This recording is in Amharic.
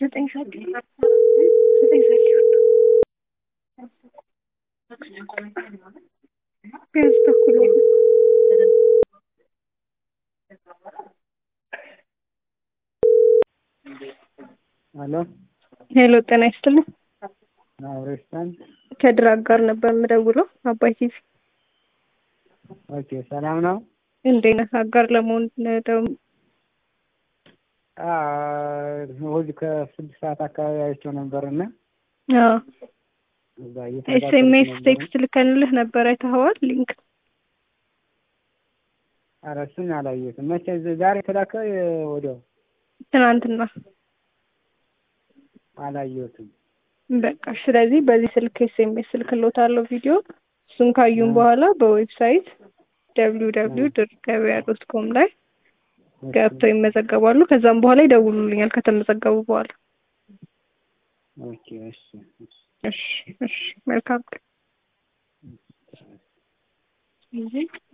ዘጠኝ ሰዓት ዘጠኝ ሰዓት ሊሆን ነው። ቢያንስ ተኩል ነው። ሄሎ ሄሎ ጤና ይስጥልኝ። አብሬስታን ከድራግ ጋር ነበር የምደውለው አባይ ቲቪ። ኦኬ፣ ሰላም ነው። እንዴት ነህ? አጋር ለመሆን ደው እሑድ ከስድስት ሰዓት አካባቢ አይቼው ነበር እና እዛ ኤስኤምኤስ እየተከታተልኩ ነበር። ቴክስት ልከንልህ ነበር አይተኸዋል? ሊንክ ኧረ እሱን አላየሁትም። መቼ ዛሬ ተላከ? ወዲያው ትናንትና። አላየሁትም። በቃ ስለዚህ በዚህ ስልክ ኤስኤምኤስ ልክልዎታለሁ ቪዲዮ። እሱን ካዩን እ። በኋላ በዌብሳይት ደብሊው ደብሊው ድር ገበያ ዶት ኮም ላይ ገብተው ይመዘገባሉ። ከዛም በኋላ ይደውሉልኛል ከተመዘገቡ በኋላ። ኦኬ፣ እሺ፣ እሺ። እሺ፣ እሺ። መልካም ቀን።